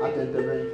Attentively.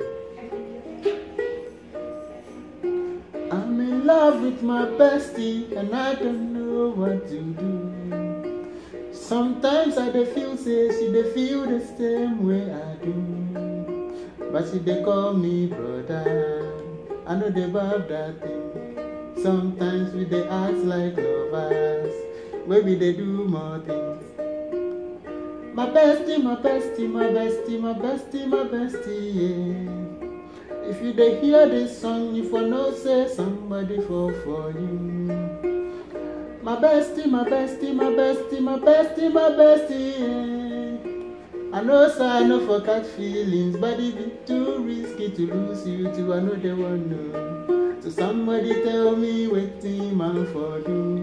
I'm in love with my bestie and I don't know what to do. Sometimes I dey feel say she dey feel the same way I do. But she dey call me brother. I know they love that thing. Sometimes we dey act like lovers. Maybe they do more things. My bestie, my bestie, my bestie, my bestie, my bestie, yeah. If you dey hear this song, you for know say somebody fall for you. My bestie, my bestie, my bestie, my bestie, my bestie, yeah. I know say I no for catch feelings, but it be too risky to lose you too. I know they want know. So somebody tell me wetin man for do.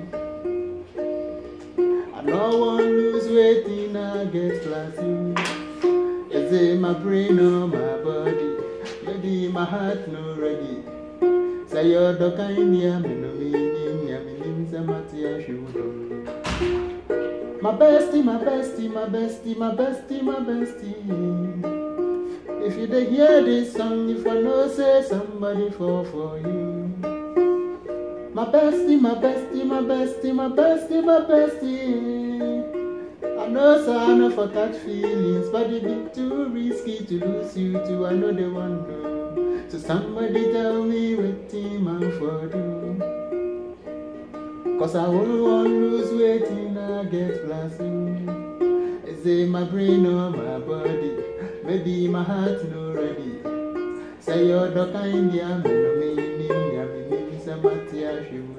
I no wan lose wetin I get class you. Is it my brain or my body? Maybe my heart no ready. Say you're the kind yeah, me no meaning, yeah, me name say Matia Shudo. My bestie, my bestie, my bestie, my bestie, my bestie. If you dey hear this song, if I know say somebody fall for you. My bestie, my bestie, my bestie, my bestie, my bestie. I know say I know for catch feelings, but it be too risky to lose you too. I know they want know. So somebody tell me what team I'm for do. Cause I won't want lose waiting I get blasting. Is it my brain or my body? Maybe my heart no ready. Say you're the kind yeah, me no meaning, yeah, me mean, say, Matia,